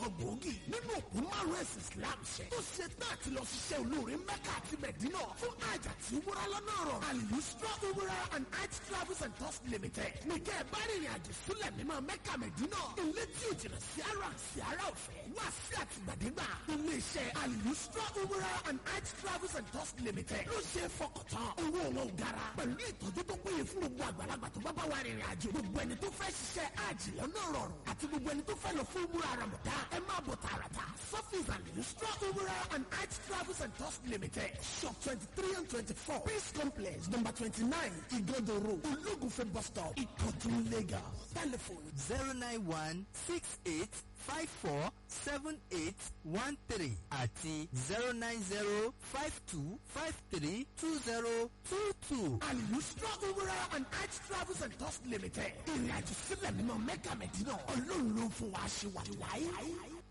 kan gbòógì nínú òkú márùn ẹ̀sìn Islam ṣe tó ṣe tán àti lọ ṣiṣẹ́ olóore Mẹ́kà àti Mẹ̀dínà fún àjà tí wúrà lọ́nà rọ̀ Al-Yusra Umrah and Hajj Travels and Tours Limited nìkẹ́ ẹ̀ bá rìnrìn àjò sílẹ̀ mímọ́ Mẹ́kà Mẹ̀dínà ilé tí ò jìnnà sí ara sí ara ọ̀fẹ́ wá sí àtìgbàdégbà ilé-iṣẹ́ Al-Yusra Umrah and Hajj Travels and Tours Limited ló ṣe é fọkàntán owó wọn ò gara pẹ̀lú ìtọ́jú tó péye fún gbogbo àgbàlagbà tó bá bá wa rìnrìn àjò gbogbo ẹni tó fẹ́ ṣiṣẹ́ àjì lọ́nà rọrùn àti gbogbo ẹni tó fẹ́ lọ fún umura ramada ẹ máa bọ̀ tààràtà surface and Yusra Umrah and Hajj Travels and Tours Limited shop twenty three and twenty four peace complex number twenty nine Igodo road Ologunfe bus stop Ìkọ̀tún Lagos telephone zero nine one six eight five four seven eight one three àti zero nine zero five two five three two zero two two. Al-Yusra Umrah and Hajj Travels and Tours Limited ìrìn àjò sílẹ̀ mímọ́ Mẹ́kà Mẹ́dínà ọlọ́run ló fún wa ṣe wà wáyé.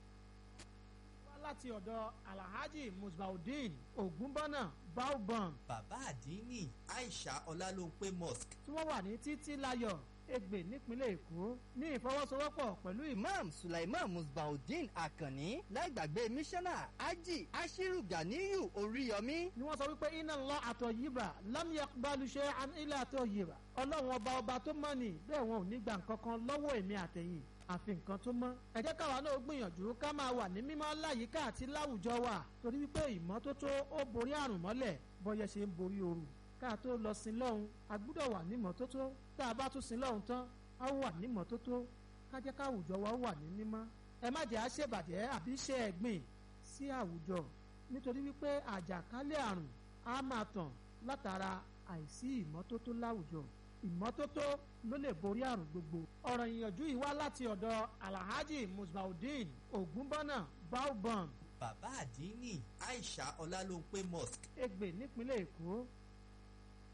wá láti ọ̀dọ̀ alhaji musbaudeen ogunbọ́nà baobon bàbá àdínní aisha ọlálóńpé mosque tí wọ́n wà ní títí láyọ̀ Ègbè nípínlẹ̀ Èkó ní ìfọwọ́sowọ́pọ̀ pẹ̀lú ìmọ̀ imam sulaiman musbaudeen akanni láìgbàgbé mísánná ají ashiru ganiyu oríyọmí ni wọ́n sọ wípé iná lọ àtọ̀ yìbà lámìyà balùṣẹ́ ilé àtọ̀ yìbà ọlọ́run ọba ọba tó mọ̀ ní bẹ́ẹ̀ wọn ò ní gbà nǹkan kan lọ́wọ́ èmi àtẹ̀yìn àfi nǹkan tó mọ́. ẹ jẹ́ káwa náà gbìyànjú ká máa wà ní mímọ́ láyìíká àti láwùjọ wa torí wípé ìmọ́tótó ó borí àrùn mọ́lẹ̀ bọ́yẹ ṣe ń borí ooru ká tó lọ sin lọ́hùn a gbúdọ̀ wà ní mọ́tótó tá a bá tún sin lọ́hùn tán a wà ní mọ́tótó ká jẹ́ káwùjọ wa wà ní mímọ́. ẹ má jẹ́ àṣebàjẹ́ àbí ṣe ẹ̀gbìn sí àwùjọ nítorí wípé àjàkálẹ̀ àrùn á máa tàn látara àìsí ìmọ́tótó láwùjọ ìmọ́tótó ló lè borí àrùn gbogbo. ọ̀rọ̀ ìyànjú yìí wá láti ọ̀dọ̀ alhaji musbaudeen ogunbọ́nà baobon bàbá àdínní aisha ọlálóńpé mosque Ègbè nípínlẹ̀ Èkó